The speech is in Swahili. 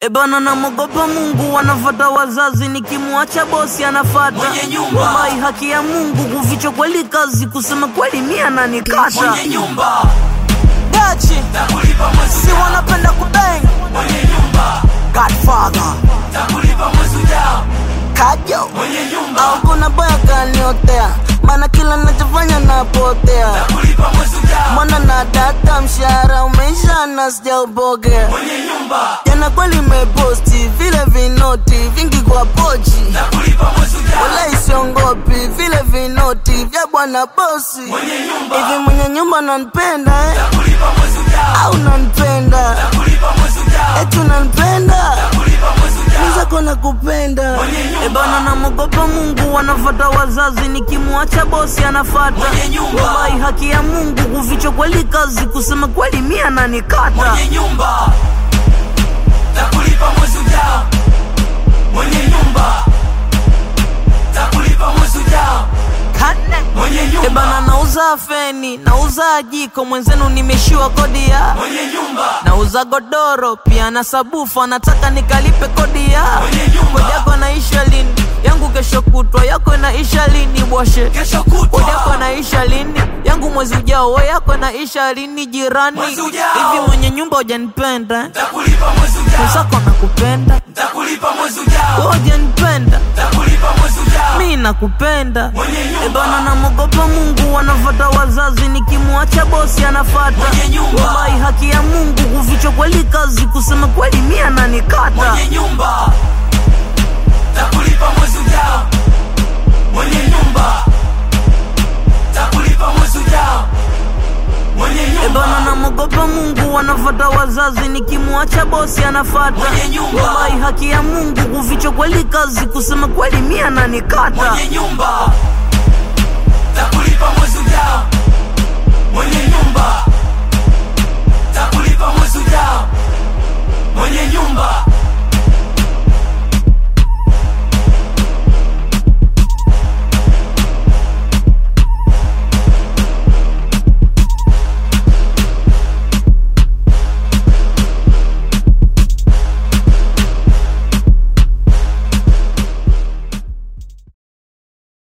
Ebana namogopa Mungu, wanafata wazazi, nikimwacha bosi anafata Mwenye nyumba. Wallahi, haki ya Mungu, kuficha kweli kazi, kusema kweli mia nanikata mwenye nyumba dachi takulipa mwezi si ujao, wanapenda kubeng mwenye nyumba Godfather takulipa mwezi ujao, kajo mwenye nyumba au kuna boya kaniotea, maana kila nachofanya napotea takulipa mwezi ujao, mwana na data, mshahara umeisha na sijaupokea mwenye nyumba jana kweli meposti vile vinoti vingi kwa pochi takulipa mwezi ujao, wala isiongopi vile vinoti vya bwana bosi mwenye nyumba hivi mwenye nyumba nanipenda eh? takulipa mwezi ujao, au nanipenda takulipa mwezi ujao, eti unanipenda takulipa mwezi ujao, nizako na kupenda Mwenye nyumba. ebana namogopa mungu wanafata wazazi nikimwacha bosi anafata Mwenye nyumba. wallahi haki ya mungu kuficha kweli kazi kusema kweli mia nanikata mwenye nyumba takulipa mwezi ujao, mwenye nyumba takulipa mwezi ujao, mwenye ebana nyumba nauza feni nauza jiko mwenzenu nimeshiwa kodi ya mwenye nyumba nauza godoro pia na sabufa nataka nikalipe kodi ya Mwenye nyumba. kodi yako naisha lini yangu kesho kutwa yako naisha lini bwashe kesho kodi yako kutwa naisha lini yangu mwezi ujao we yako naisha lini jirani Mwezi ujao. hivi mwenye nyumba hujanipenda takulipa mwezi ujao, mwenzako nakupenda takulipa mwezi ujao, we hujanipenda takulipa mwezi ujao, mi nakupenda mwenye ebana nyumba namogopa mungu wanafata wazazi nikimwacha bosi anafata Mwenye nyumba. wallahi haki ya mungu kuficha kweli kazi kusema kweli mia nanikata mwenye nyumba takulipa mwezi ujao, mwenye nyumba takulipa mwezi ujao, mwenye ebana nyumba namogopa mungu wanafata wazazi nikimwacha bosi anafata Mwenye nyumba. wallahi haki ya mungu kuficha kweli kazi kusema kweli mia nanikata mwenye nyumba takulipa mwezi